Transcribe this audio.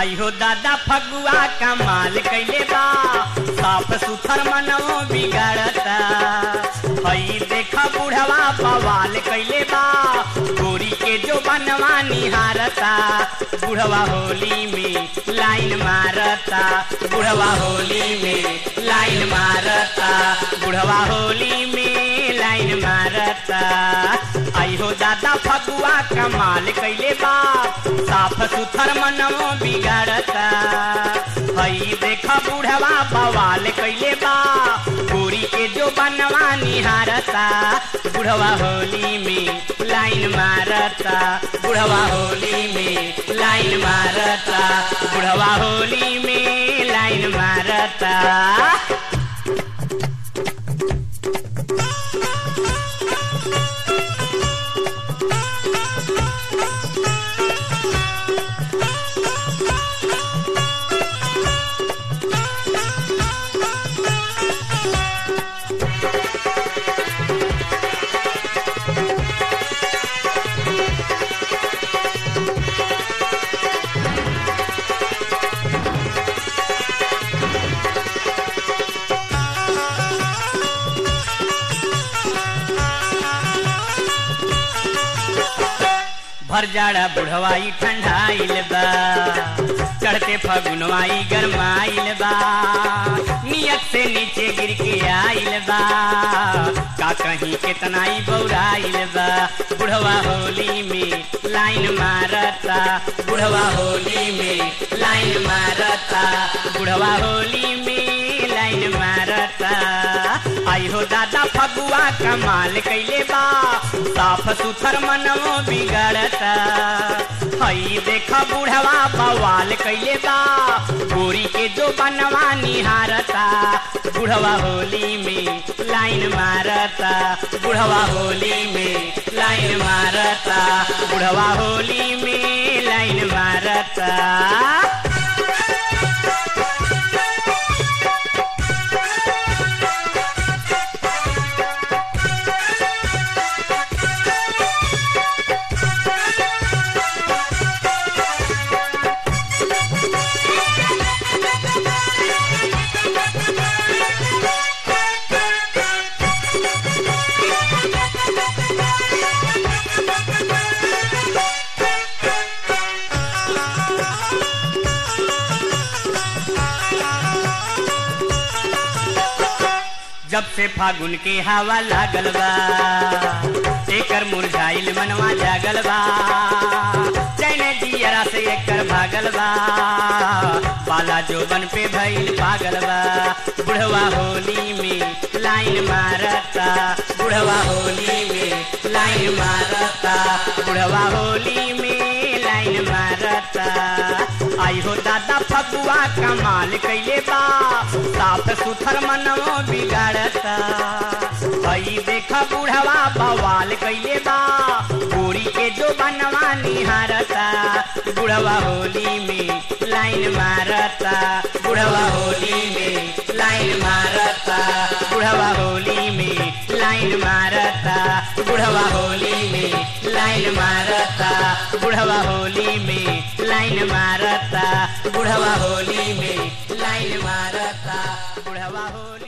आई हो दादा फगुआ कमाल कैले बा साफ सुथर मनवो बिगाड़ता हई देखा बुढ़वा बवाल कैले बा गोरी के जो बनवा निहारता बुढ़वा होली में लाइन मारता बुढ़वा होली में लाइन मारता बुढ़वा होली में लाइन मारता आई हो दादा फगुआ कमाल कैले बा साफ सुथर मनवो बिगाड़ता हई देखा बुढ़वा बवाल कैले बा गोरी के जो बनवा निहारता बुढ़वा होली में लाइन मारता बुढ़वा होली में लाइन मारता बुढ़वा होली में लाइन मारता भर जाड़ा बुढ़वाई ठंडाइल बा चढ़ते फगुनवाई गरमाइल बा नियत से नीचे गिर के आइल बा का कहीं केतनाई बौराइल बा बुढ़वा होली में लाइन मारता बुढ़वा होली में लाइन मारता बुढ़वा होली में लाइन मारता आई हो दादा फगुआ कमाल कैले बा साफ सुथर मनवो बिगड़ता हई देखा बुढ़वा बवाल कैले बा गोरी के जो बनवा निहारता बुढ़वा होली में लाइन मारता बुढ़वा होली में लाइन मारता बुढ़वा होली में लाइन मारता जब से फागुन के हवा लागल बा एकर मुरझाइल मनवा जागल बा चैन दियरा से एकर भागल बा बाला जोबन पे भइल पागल बा बुढ़वा होली में लाइन मारता बुढ़वा होली में लाइन मारता बुढ़वा होली में लाइन मारता आई हो दादा फगुआ कमाल कैले बा साफ सुथर मनवो बिगाड़ता हई देखा बुढ़वा बवाल कैले बा गोरी के जो बनवा निहारता बुढ़वा होली में लाइन मारता बुढ़वा होली में लाइन मारता बुढ़वा होली में लाइन मारता बुढ़वा होली में लाइन मारता बुढ़वा होली में लाइन मारता बुढ़वा होली में लाइन मारता बुढ़वा होली